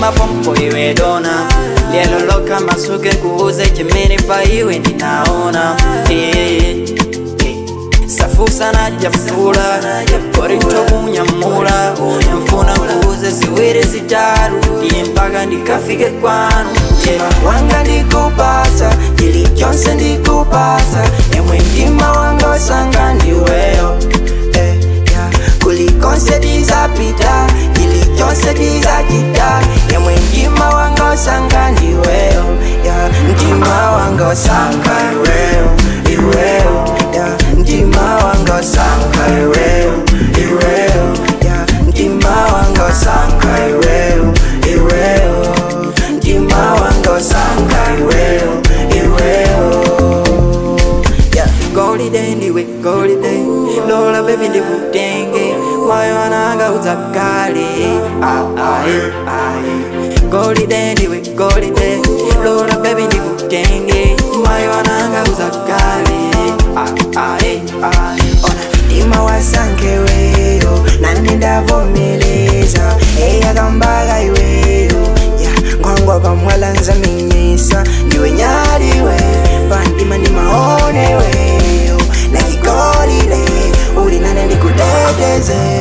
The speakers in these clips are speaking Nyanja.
mapompo iwe dona lelo loka masuke kuuze chimene pa iwe ndinaona Eh, eh. safusa najafula korinto kunyamula mfuna kuuze ziwiri zitatu ndiye mpaka ndikafike kwanu yeah. wanga ndikupasa chili chonse ndikupasa emwe mtima wanga osanga ndiweyo eh, yeah. kulikonse tizapita chili chonse tizachita emwe mtima wanga osanga ndiweyo yeah. mtima wanga osanga iweyo iweyo yeah. mtima wanga osanga iweyo iweyo yeah. mtima wanga osanga iweyo iweyo mtima wanga osanga iweyo iweyo yeah. golide ndiwe golide lola bebi ndikutenge moyo wananga udzakale ah, ah, eh, ah, eh. golide ndiwe golide lola bebi ndikutenge moyo wananga udzakale ah, ah, eh, ah, eh. ona mtima wasankeweyo nani ndavomeleza eyakambaga iweyo ya ngwangwa pamwala nzaminyisa ndiwe nyaliwe pantima ndimaoneweyo nakigolile uli nane ndikuteteze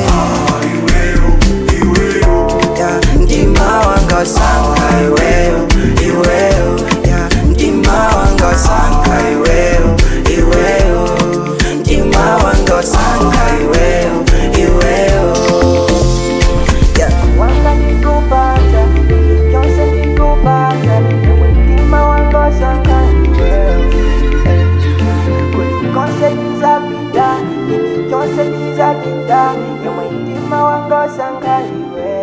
ya mtima wanga osanga iweyo iweyo ya mtima wanga osanga iweyo iweyo mtima wanga osanga iweyo iweyo ya wanga ndikupata kyonse ndikupata mtima wanga osanga iweyo kulikonse tizapita kyonse tizapita yomwe mtima wanga osanga iweyo